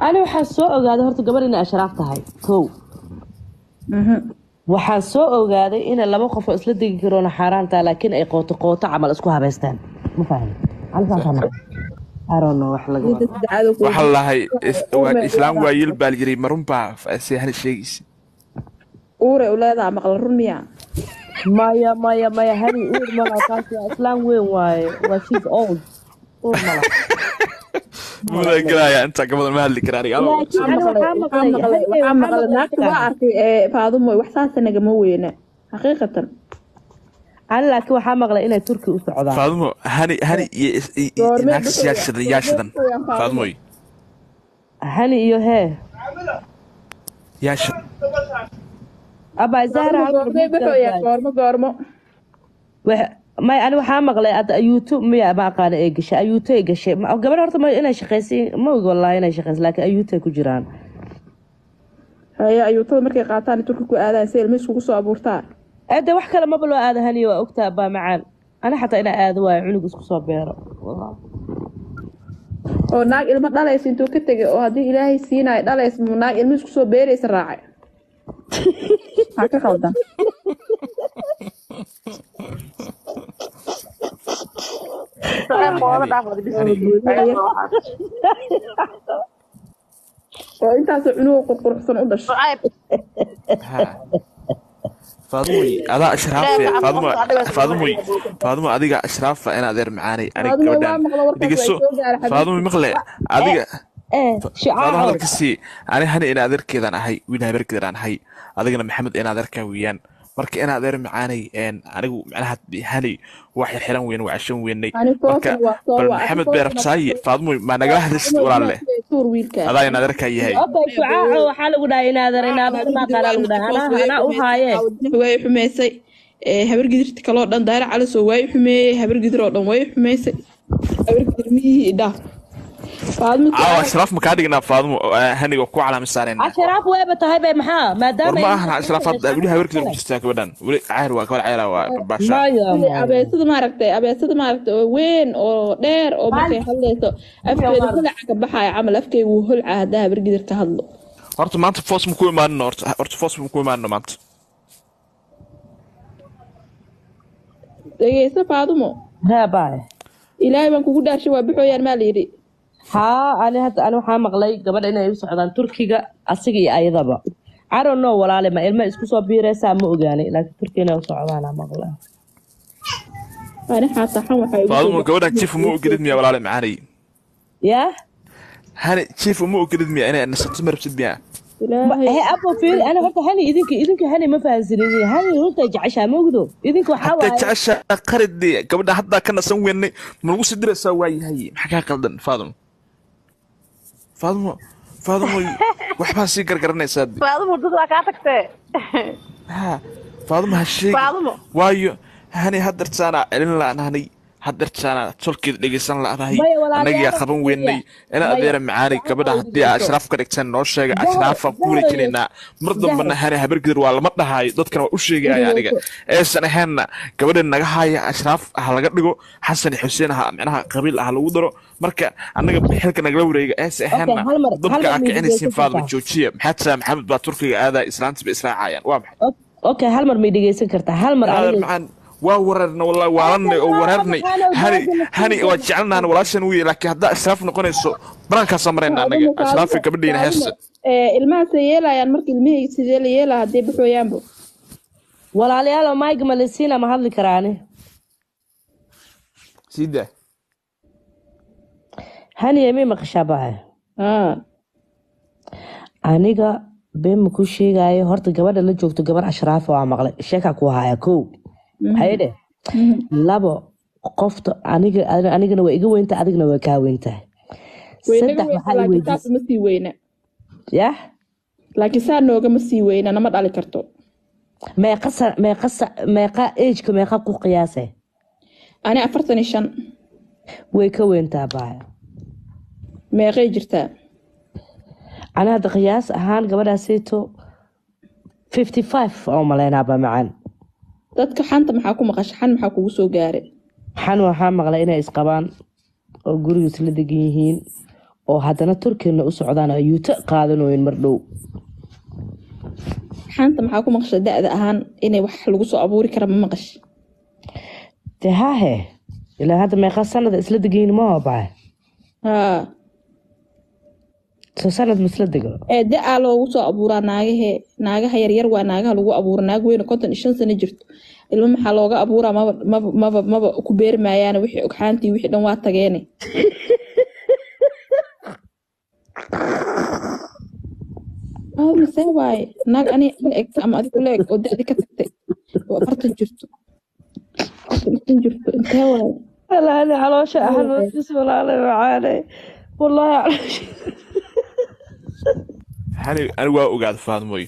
ani waxaa soo ogaaday horta gabar inay ashraaf tahay kow waxaa soo ogaaday inay laba qof oo isla degi karoona xaaraan tahay laakiin ay qooto qooto camal isku habaystaan ma fahmi waxaa lahay islaam waayil baa yiri marunbaa seehana sheegaysa uure u leedaha maqla run miya maya maya maya hani uur mala kaas waa islaam weyn waaye waa she's old uur mala mudan galaya inta gabadan ma hadli karaa aniga waxaa maqlay waxaa maqlay naagta waa arkay ee faadumo wax saasa nagama weyna xaqiiqatan ani laakiin waxaa maqlay inay turki u socdaan faadumo hani hani iyo naagta siyaashadan yaashadan faadumoy hani iyo hee yaasha abaa zahra goormay baxooyaa goormo goormo may ani waxaa maqlay ad ayuuto miya ma aqaana ee gashay ayuuto ay gashay gabadh horta ma inay shaqaysay ma ogi wallahi inay shaqaysay laakiin ayuuto ay ku jiraan haye ayuutada markay qaataan turki ku aadaan si ilma iskugu soo abuurtaa ade wax kale maba loo aada haniyo waa ogtaa baa macaan ani xataa inaa aado waayo cunug isku soo beero oo naag ilmo dhalaysa intuu ka tegay oo haddii ilaahay siinayo dhalaysa muu naag ilmo isku soo beeraysa raacay maxaa ka qaldan oo intaasoo cunuga qurquruxsan u dhashay faadumoy adaa ashraafe faadumo faadumoy faadumo adiga ashraafa in adeer macaanay aniga Faadumo waa gabadhan maqla warkaas dhegeyso way soo gaara xabiibti. faadumo maqle adiga eh faado shicaaco hadalka sii ani hani in adeerkeedaan ahay wiil habeerkeedaan ahay adigana maxamed in adeerkaa weeyaan marka in adeer macaanay een anigu macnaha hani waa xirxiran weyn waa cashan weynay Ani marka foofna waa soo bal waa- maxamed ani beerabsaaye faadumoy maa nagala hadlaysid walaalle tuur wiilkaa adaa in adeerkaa yahay abay shicaaco waxaa lagu dhahay inaadan inaadan ma aqaana lagu dhahay anaa anaa u haayee way xumeysay ee habar gidirta kaloo dhan daara calisoo way xumeeyey habar gidir oo dhan way xumeysay habar gidir miyihii idhaaf faadmo caawa ashraaf makaa dhignaa faadumo eh, haniga ku calaami saarayna ashraaf weeba tahay bay maxaa war maadaama ma ahna ashraaf hadda weli habeerkeeda ku jirtaa gabadhan weli cayr waa gabar cayra waa baasha maya maya abeesada maaragtay abeesada maaragtay oo weyn oo dheer oo markay hadlayso afkeeda holaca ka baxaya camal afkeyga wuu holca haddaa habar gidir ka hadlo horta maanta foos ma ku imaanino horta horta foos ma ku imaanino maanta dhegeyso faadumo hee baay ilaahay baan kugu dhaarshay waa baxooyaan maa layidhi haa ani hadda ani waxaa maqlay gabadha inay u socdaan turkiga asiga iyo ayadaba I don't know walaale ma ilma isku soo biiraysaa ma ogaanay laakiin turkiga inay u socdaana maqlay ani xaataxan waxay ugu faadumo gabadhan jiif uma ogolid miya walaale macaanay yaa hani jiif uma ogolid miya inay nasato ma rabtid miya ilaahay he abo fiiri ani horta hani idinka idinka hani ma fahansanin hani runta jeceshaa ma ogdo idinka waxaa hataa waaye jecesha qaridee gabadha haddaa ka nasan weynay ma lagu sii diraysaa waayahay maxaa kaa qaldan faadumo faadumo faadumo waxbaa sii gargaranaysaa de. faadumo dad waa kaa tagtee ha faadumo ha sheegi faadumo waayo hani hadartaana celin la'naanay hadartaana tolkeeda dhegeysan la'dahay Maya, walaalayaal, annagiyaa qaban weynay ina Maya, adeera macaanay gabadha haddii aa ashraaf ka dhigtaan noo sheega Zahra, ashraafaan ku wareejinaynaa mar dambana hani habargidir waa lama dhahaayo dadkana waa u sheegaya aniga eesan ahaynna gabadha naga haaya ashraaf ha laga dhigo xasan iyo xuseen ha micnaha qabiil ah lagu daro marka annaga xilka nagala wareega eesan ahaynna hal mar- hal dabka mar aa kicinaysiin midigeysan faadma kartaa. joojiya maxaa tiraa maxamed baa turkiga aadaa islaantiba israacayaan waa maxay okay hal mar may dhegeysan kartaa hal mar adeer aniga macaan waa wareernay wallahi waalanay oo wareernay hani hani waa jecelnahan walaashan wiye laakiin haddaa ashraaf noqonayso banaankaasoo marayna annaga ashraafi gabadhiina heesta ee ilmahaasay yeelayaan marka ilmihii sidee la yeelaa haddii baxooyaanba walaalayaal mayga malisiina ma hadli karaani siida hani yemi maqashaa baa haa aniga been ma ku sheegaayo horta gabadha la joogto gabar ashraafa waa maqlay sheekaa ku haya kow haye dheh labo qofta aniga anigana waa iga weynta adigna waa kaa weyntahay saddex waxaa i laakiin saas weydiisay uma sii weyna yah laakiin saa noogama sii weyna nama dhali karto meeqa sa- meeqa sa- meeqa ageka meeqa ku qiyaasay ani afartan iyo shan way ka weyntaa baa meeqay jirtaa ani hadda qiyaas ahaan gabadhaasayto fifty five oo maleynaaba macaan dadka xanta maxaa ku maqasha xan maxaa kugu soo gaaray xan waxaa maqlay inay isqabaan oo gurigiis la degan yihiin oo haddana turkina u socdaan oo yuuto qaadanoyin mar dhow xaanta maxaa ku maqasha da-da ahaan inay wax lagu soo abuuri kara ma maqash dee haahe ilaa hadda meeqa sanada isla degayn ma baa haa soo sanad ma isla dego ee da-aa loogu soo abuuraa naagahe naagaha yaryar waa naagaha lagu abuura naag weyne konton iyo shan sano jirto ilmo maxaa looga abuuraa maba maba maba maba ku beermaayaan wixii ogxaantii wixii dhan waa tageene aa misee waaye naag ani la eg ama adigu la eg oo da-di ka tagtay oo afartan jirto afartan iyo shan jirto intee waaye alaani caloosha ahloodis walaalay macaanay wallaahi caloosha hani ani waa ogaada faadmoy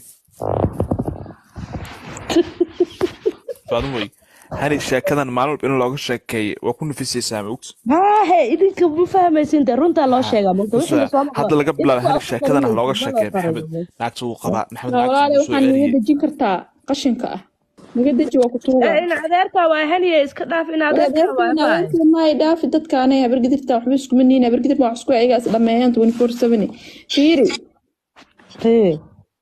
faadmoy hani sheekadan maalin walba in looga sheekeeyo waa ku nafisaysaa mogt haahe idinka ma fahmaysin dee runtaa loo sheegaa marka wixii la soo maqlo- hadda laga bilaabo hani sheekadan ha looga sheekeeyo maxamed naagta wuu qabaa maxamed naagta walaale wuu soo waxaan naga celiyey dejin kartaa qashinka ah naga deji waa ku tuuga Eh, in adeerka waa haniye iska dhaaf in adeerka waa baay. maay dhaafi dadkaanay habargidirta waxba iskuma nihin habargidir baa wax isku ayagaa is dhameeyaan twenty four seven fiiri Eh,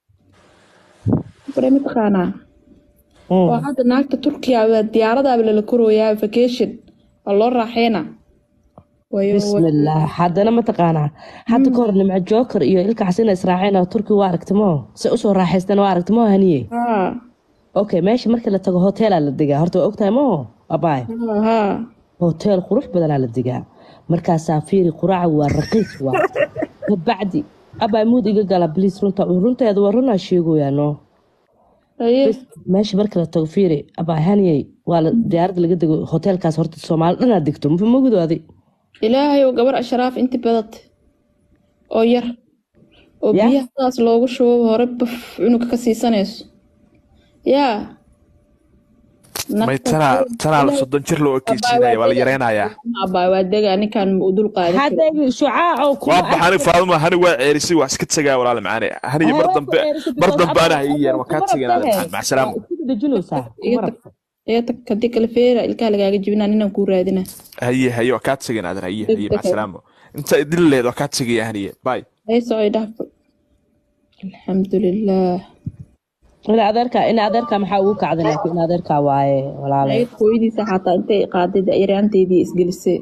bare mataqaanaa mm. oo hadda naagta turkiya waa diyaaradaaba lala korooyaa vacation waa loo raaxeynaa wayo bismillaah haddana mataqaanaa hadda ka hor nimco joker iyo ilka xasina israaceen oo turki waa aragti maho se usoo raaxaystan waa aragti maho haniye haa okay meesha markii la tago hoteelaa la degaa horta waa ogtahay maho abaay haa haa hoteel qurux badanaa la degaa markaasaa fiiri quraaca waa raqiis waa kabacdi abaay muud iga gala bliis runta runteeda waa runaa sheegoyaa no aye meesha marka la tago fiiri abaay haniyey waa la diyaaradda laga dego hoteelkaas horta soomaali dhanaa degto magudooday ilaahay oo gabar ashraaf inti badata oo yar oo Ya. biyaha saas loogu shubo hore baf cunuga ka siisanayso yaa may tanaa tanaa la soddon jir loo ekeysiinaya waa la yareynayaa abaa waa dega ninkan ma u dul qaadin karin. hadda shucaaco waa baxani faaduma hani waa ceerisay waa iska tagaa walaale macaane hani mar dambe mar dambe ana ha ii yeer waa kaa tegin aale macaan macasalaam dejinaysaa iga tag iga tag hadii kale feera ilkaha lagaaga jibinaa ninaan kuu raadina haye haye waa kaa tegin aadan haye haye macasalaamo inta idin leed waa kaa tegaya haniye bay ay socay dhaafo alxamdulilah in adeerka in adeerka maxaa ugu kacday laakiin in adeerka waaye walaale ayad hooyadiisa xataa intay qaaday dayaraanteydii isgelisay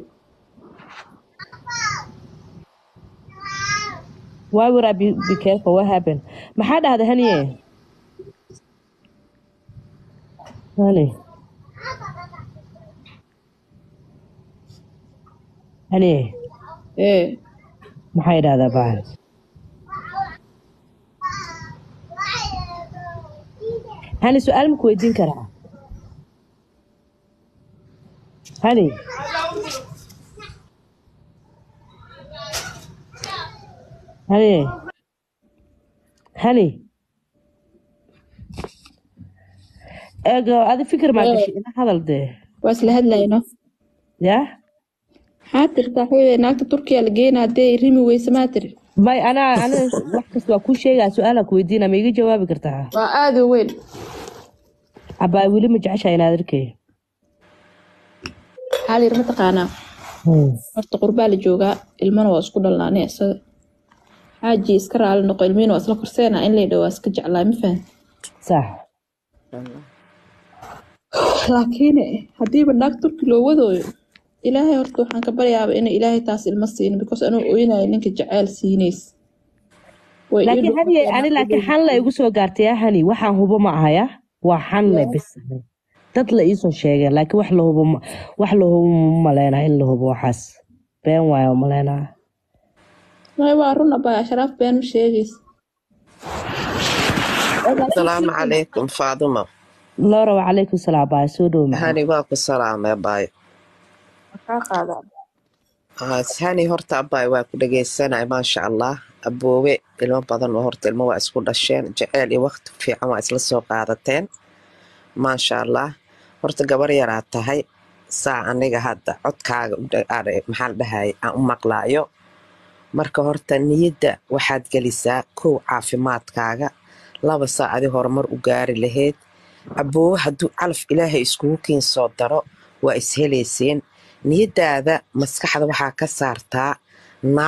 why would I be, be careful what happened maxaa dhahda haniye hani haniye ee maxay dhahdaa baa hani su-aal maku weydiin karaa hani hani hani eego adi fikir maa gashay ina hadal dee waa isla hadlayno yaa maxaa tirtaa hooyada naagta turkiya la geynaa hadee rimi weyse maa tiri may anaa ana wax kasta waa kuu sheegaa su-aalaa ku weydiina ma iga jawaabi kartaa waa aada u weyn abaa weli ma jeceshaa inaad arkay maxaa la yiri mataqaanaa horta qurbaa la joogaa ilmana waa isku dhalnaa ani isaga xaaji iska raali noqo ilmihiina waa isla korseenaa in laydha waa iska jeclaa ma fahan sax laakiin haddiiba naag turki loo wadooyo ilaahay horta waxaan ka baryaaba inay ilaahay taas ilma siino because anuu oynayo ninka jaceyl siinays Way ii laakiin dhufatay haniye ani naagta laakiin weyn. xan la igu soo gaartay yaa hani waxaan hubo ma ahaya waa xan le bis dad la iisoo sheegeen laakiin wax la hubo ma- wax la hubo ma maleynaa in la hubo waxaas been waayo maleynaa May waa run abaa ashraaf been ma sheegaysa asalaamu calaykum faaduma loora wacalaykum salaam baa soo dhow macaan hani waa ku salaamay abaay maxaa qaadaa hani horta abaay waa ku dhegeysanay maasha allah aboowe ilmo badan oo horta ilmo waa isku dhasheen jeceyl iyo waqti fiican waa isla soo qaadateen maasha allah horta gabar yaraa tahay saa aniga hadda codkaaga u dha- are- maxaa la dhahay aan u maqlaayo marka horta niyadda waxaad gelisaa kow caafimaadkaaga laba saa adi horumar u gaari lahayd aboowe hadduu calaf ilaahay iskugu kiin soo daro waa ishelayseen niyadaada maskaxda waxaa ka saartaa naag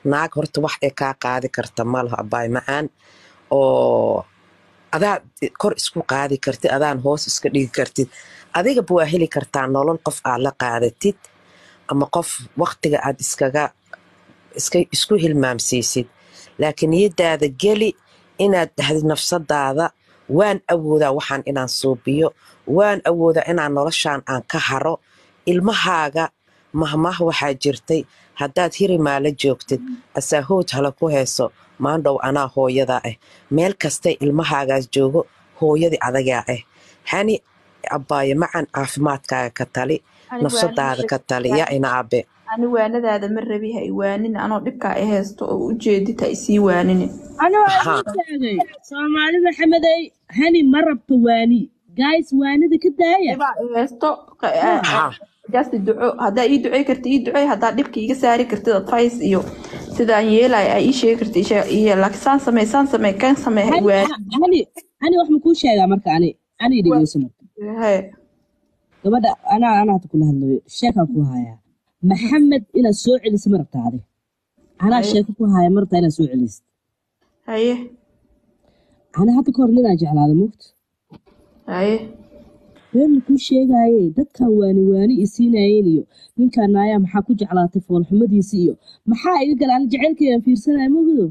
naag horta wax ay kaa qaadi karta malaha abaay macaan oo adaad kor isku qaadi kartid adaan hoos iska dhigi kartid adigaba waa heli kartaa nolol qof aad la qaadatid ama qof waktiga aad iskaga iska isku hilmaamsiisid laakiin niyadaada geli inaad dhahdid nafsadaada waan awoodaa waxaan inaan suubiyo waan awoodaa inaan noloshaan aan ka haro ilmahaaga mahmah waxaa jirtay haddaad hirimaala joogtid asaahood hala ku heeso maandhow anaa hooyadaa ah meel kastay ilmahaagaas joogo hooyadii adagaa ah hani abbaayo macan caafimaadkaaga ka tali Ani nafsadaada ka tali yaa ina abe ani waanadaada ma rabi ha i waanin anoo dhibkaa i haysto oo u jeedid ha isii waaninin أنا ها أقول سومالي محمدي هني مرة بتواني جايز واني ذي كداية dhibaa i haysto ها jaasti duco haddaa ii ducey karti ii ducey haddaa dhibka iga saari kartid advice iyo sidaan yeelay aa ii sheegi karti iyo laakiin saan samey saan samey kan samey ha i هني waanin هني هني واحد مكون شيء مرك أنا أنا يدي يسمع He. gabadha anaa anaa hata kula hadlayo sheekaan ku hayaa maxamed inaad soo celiso ma rabta adi anaa haye sheeko ku haya ma rabtaa inaad soo celisid haye anaa hadda kahor ninaa jeclaada moogta haye been kuu sheegaaye dadkan waani waani isiinayeen iyo ninkaan naayaa maxaa ku jeclaatay foolxumadiisi iyo maxaa iga gala ana jaceylkayaan fiirsanaya moogdo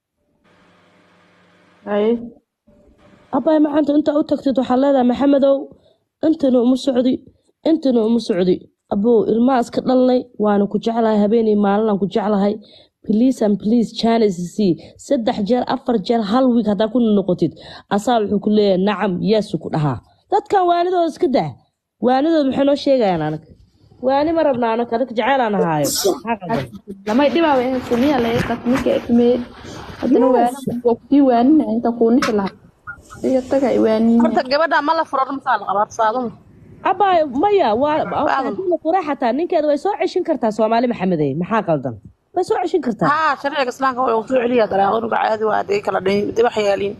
haye abbaay maanta intaa u tagtid waxaa leedahay maxamedow intana uma socdi intana uma socdi abow ilmaha iska dhalnay waana ku jeclahay habeenay maalinaan ku jeclahay please and please chance c saddex jeer afar jeer hal wiig haddaa ku noqotid asaa wuxuu ku leeyahay nacam yeesu ku dhahaa dadkan waanidooda iska dah waanidooda maxay noo sheegayaan anag waani ma rabna anag adag jeceylaan ahaayo maxaa qaldan lamay dhibaa way haysto miyaa laga qat ninka ifmee haddana waanin waa kusii waaninaya intaan kuu nixi lahaa iyo taga i waaninaya horta gabadha ma la furo masaa la qabaa faaduma abaayo maya waa faaduma haddii la fura xataa ninkeeda way soo ceshin kartaa soomaali maxamedey maxaa qaldan way soo ceshin kartaa haa sharciga islaamka waa soo celiya daraaqonuga caadi waa hadday kala dhayn dib wax yaaliin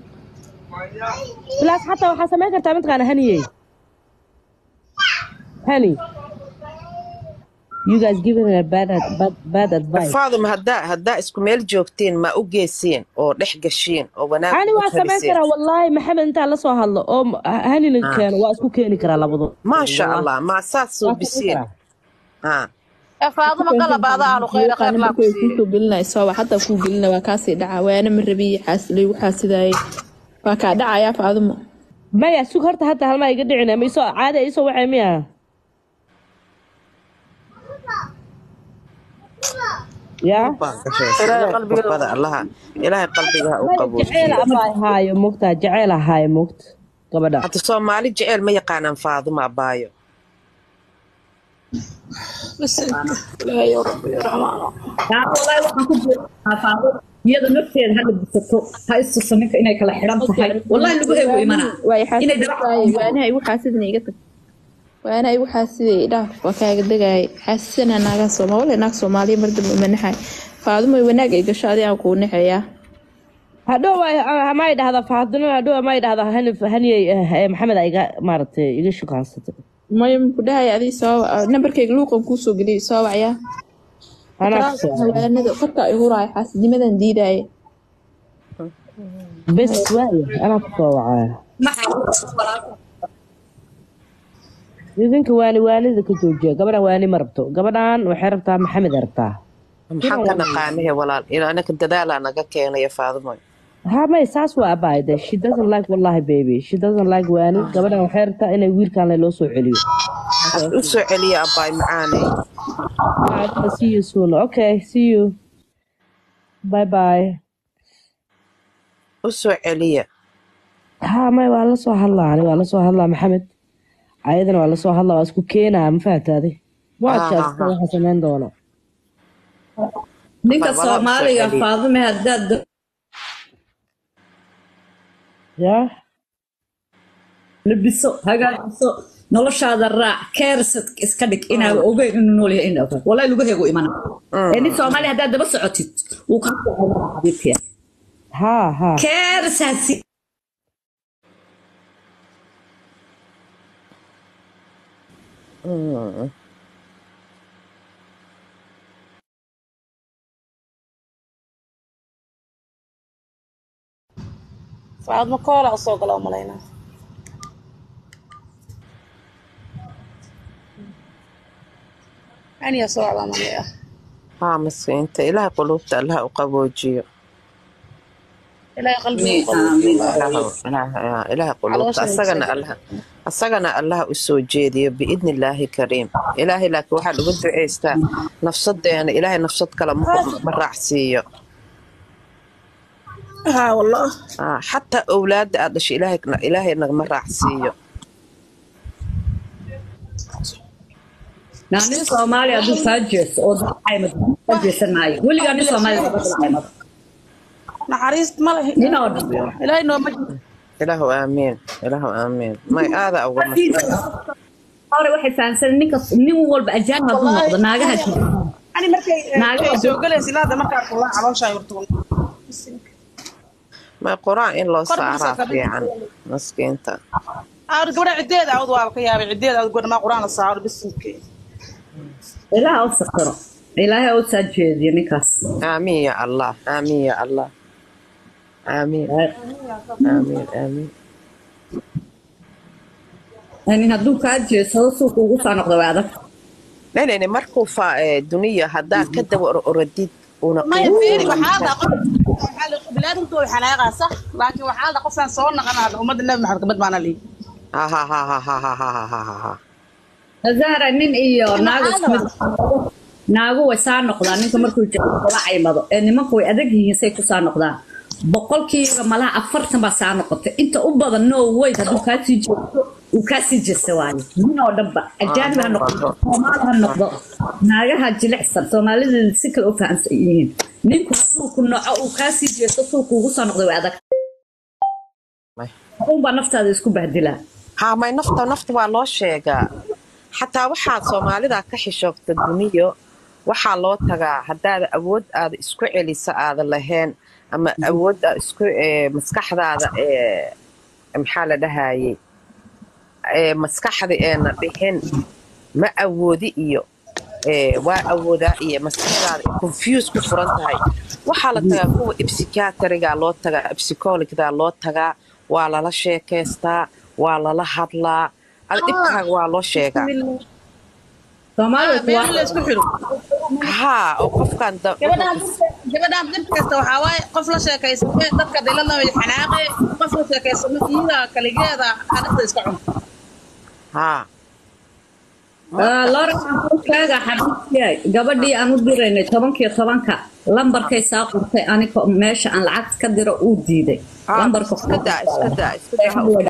bilaas xataa waxaa samayn kartaa mataqaana haniyey hani you guys giving her bad, bad, bad advice faaduma haddaa haddaa isku meel joogtiin ma u geesiin oo dhex gashiin oo wanaag ani ugu waa samayn taliseen karaa wallaahi maxamed intaa la soo hadlo oo m- hanina Ah, keeno waa isku keeni karaa labadu maasha wallahi allah ma saad waa samayn suubisiin karaa Ah, ee faaduma galab aada ahlu khayra khayr muuqaana laa ku markay siiye kuusoo gelinaya sooba hadda kuu gelina waa kaasii dhacaa waana ma rabiye xaasilay waxaa sidaayay waa kaa dhacayaa faaduma maya sug horta hadda halmaa iga dhicina ma isoo caadi isoo waxay miya yaa baa gashay ilaahay ilaahay qalbigeeda qurbada allaha ilaahay qalbiga ha u maya jaceyl qaboojiyo abaa haayo mogtaa jaceyl ahaayo mogt gabadha hadda soomaali jeceel ma yaqaanaan faaduma abaayo bas ilaahay ya rabbi ya raxmaano yaa wallaahi waxaan ku buuxaa faado iyada nafteeda ha dhibsato ha istuso ninka inay kala xidhan tahay wallaahi lagu eego imanaa waay inay daba xaasidaaye waanaha igu xaasidna iga tag waanaha igu xaasiday dhaaf waa kaaga degaaye xaasisana naagaa sooma wala naag soomaaliya mar dambe uma naxay faaduma wanaag ay gasho adi aan kuu naxayaa hadhow may dhahda faadino hadhow may dhahda hani haniyey eh, maxamed a iga maaragtay iga shukaansatay maya muku dhahaya adii soo nambarkayga luuqan kuusoo geliyay soo wacyaa anaa ku ikraam soo hawaanada korka ay huraayo xaasinimadan diidaaye bes waaya anaa ku soo wacaya idinka waani waanida ka joojiya gabadhan waani ma rabto gabadhan waxay rabtaa maxamed ay rabtaa maxaan ka naqaanahe walaal in anaka dadaalaa naga keenaya faadumo ha may saas waa abaay de she doesn't like wallahi baby she doesn't like waani gabadhan waxay rabtaa inay wiilkan le loo soo celiyo has u soo celiya abaay macaanay I'll see you soon okay see you bye bye u soo celiya ha may waa la soo hadlaa ani waa la soo hadlaa maxamed ayadana waa la soo hadlaa waa isku keenaa ma fahataaday waa ha ha jeesta ha waxa samayn doono ninka abaay walaal u soo soomaaliga celiya faadume haddaad yaa labiso hagaajiso noloshaada raac keersad iska dhig inaa ogeyn inuu nool yahay in ogaad wallaahi lagu eego imana ee nin soomaali haddaad daba socotid wuu kaa soo xabiibkiya ha ha keersaasi Mm. faadma koola usoo gala u malaynaa aniya soo wacdaa malaya haa miskiinta ilaahay quluubta allaha u qaboojiyo ilaahay qalbiga Amiin, amiin. Ilaahu- ilaaha- ilaahay quluubta asagana allaha asagana allaha u soo jeediyo biidni illaahi kariim ilaahay laakiin waxaan uga ducaystaa nafsadeena ilaahay nafsad kale ma ma raacsiiyo haa wallah Ah, xataa owlaadda aad dhashay ilaahay ilaahay nagama raacsiiyo naa nin soomaali hadduu kaa jeesto oo dad caymad ka jeesan maayo weligaa nin soomaali daba caymad naxariis ma leh nin oo dhan ilaahay nooma ilaahu aamiin ilaahu aamiin may aada uga hore waxay fahamsan ninka nin walba ajaanib hadduu noqdo naagaha jira ani markay Naago- ay soo galaysa ilaada markaa kulaa calooshaa yurtuun may qur-aan in loo Kor ma soo saaraa kabin. fiican maskiinta aar gabadha cideeda awd waa ka yaabay cideeda awd gabadha maa quraan la saaro bisinke ilaaha u sakiro ilaahay u saa jeediyo ninkaas aamiin ya allah aamiin ya allah aamiin aamiin aamiin nin hadduu kaa jeedsado suuqa ugu soo noqdo waa adag nenene markuu fa ee, duniya haddaa ka daba or oradid una maya qiimo fiiri badan waxaa tahay. dha qof bilaadintu way xanaaqaa sax laakiin waxaa dha qofkaan soo naqanaa ummadda nabi maxamed kabad baana lihi Ha, ha, ha, ha, ha, ha, ha, ha, ha, ha. zahra nin iyo naago isku mid naagu way saa noqdaan ninka markuu jiro kula caymado ee nimanku way adag yihiin say ku saa noqdaan boqolkiiba malaha afartan baa saa noqotay inta u badan no way hadduu kaa sii jeesto uu kaa sii jeesta waayo nin oo dhanba ajaanib ha noqdo soomaali ha noqdo naagaha jilicsan soomaalideeda si kale u fahamsan yihiin ninku hadduu ku noco uu kaa sii jeesto suuqa ugu soo noqday way adag May. unbaa naftaada isku bahdilaa ha may nafta nafta waa loo sheegaa xataa waxaad soomaalida ka xishoogta duniyo waxaa loo tagaa haddaada awood aada isku celisa aada lahayn ama awood aad isku ee, maskaxdaada ee maxaa la dhahayey ee maskaxda eena dhihin ma awoodi iyo ee, waa awoodaa iyo maskaxdaada confuse ku furan tahay waxaa la tagaa kuwa psychiatriga loo tagaa psychologda loo tagaa waa lala sheekaystaa waa lala hadlaa ada dhibkaaga waa loo sheegaa soomaalida been waa la isku xiro haa oo qofkan da- gabadhaan gabadhaan dib kasta waxaa waaye qof la sheekaysate dadka dilada way xanaaqe qof la sheekaysamo iyada kaligeeda adhigta iska cun haa lora kaaga xabiibkiyay gabadhii aan u diraynay tobankiyo tobanka lambarkay saa qortay aniko meesha aan lacag ka diro uu diiday haa lambarka iska daa iska daa iska daa ha u